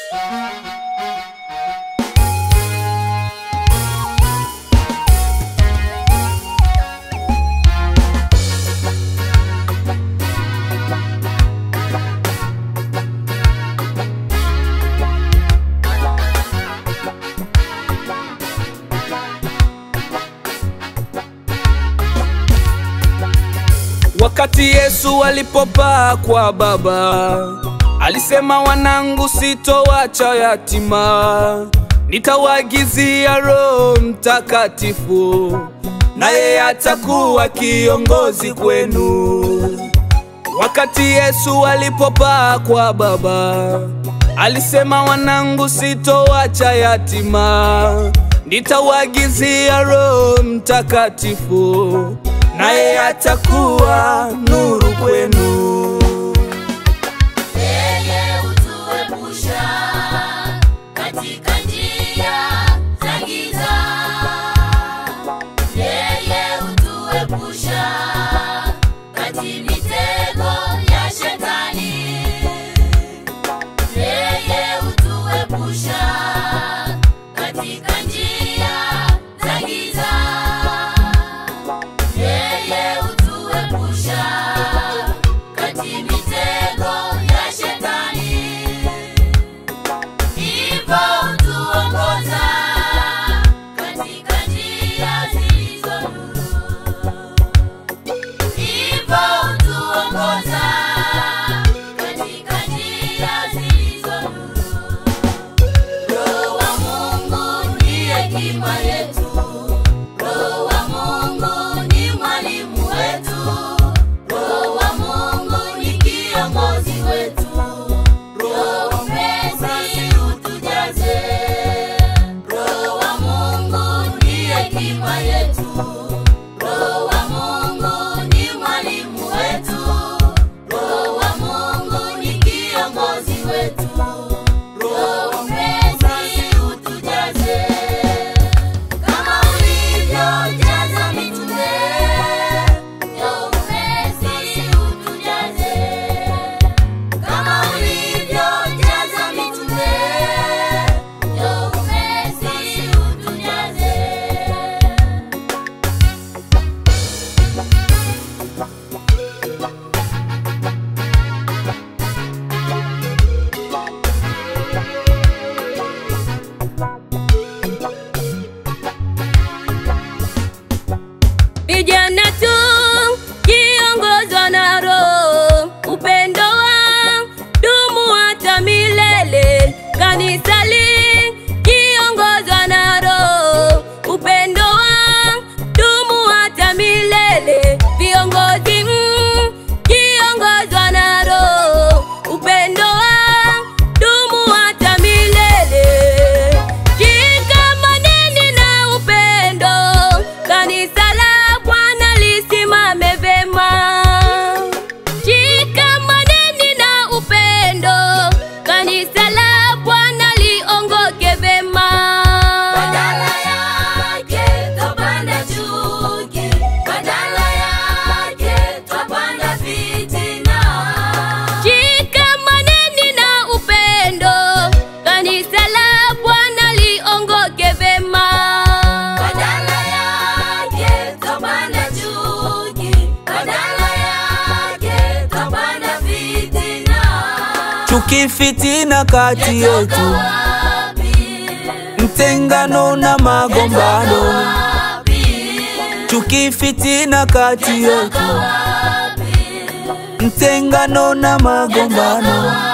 Wakati Yesu alipopaa kwa Baba, alisema wanangu, sitowacha yatima, nitawaagizia Roho Mtakatifu, naye atakuwa kiongozi kwenu. Wakati Yesu alipopaa kwa Baba, alisema wanangu, sitowacha yatima, nitawaagizia Roho Mtakatifu, naye atakuwa nuru kwenu. Yeye hutuepusha katika njia za giza. Yeye hutuepusha kati mitego ya shetani. Yeye hutuepusha katika njia za giza. Yeye hutuepusha kati mitego ya shetani. Hivyo hutuongoza katika njia zilizo nuru. Hivyo hutuongoza katika njia zilizo nuru. Roho wa Mungu ni hekima yetu. Roho wa Mungu ni mwalimu wetu. Roho wa Mungu ni kiongozi wetu. Roho mpenzi utujaze. Roho wa Mungu ni hekima yetu. Roho wa Mungu ni mwalimu wetu. Roho wa Mungu ni kiongozi wetu. Roho mpenzi utujaze. Kama ulivyojaza mitume, Roho mpenzi utujaze. Kama ulivyojaza mitume, Roho mpenzi utujaze. Vijana tu kiongozwa na Roho, upendo wa dumu hata milele. Kanisa li kiongozwa na Roho, upendo wa dumu hata milele. Viongozi mm, kiongozwa na Roho, upendo wa dumu hata milele. Shikamaneni na upendo, kanisa la Bwana lisimame vema. Shikamaneni na upendo, kanisa la Bwana liongoke vema. Badala yake twapanda chuki, badala yake twapanda fitina. Shikamaneni na upendo, kanisa la Bwana liongoke vema. Badala yake twapanda chuki, badala yake twapanda fitina. Chuki, fitina kati yetu, Wapi? mtengano na magombano. Wapi? Chuki, fitina kati yetu, Wapi? mtengano na magombano.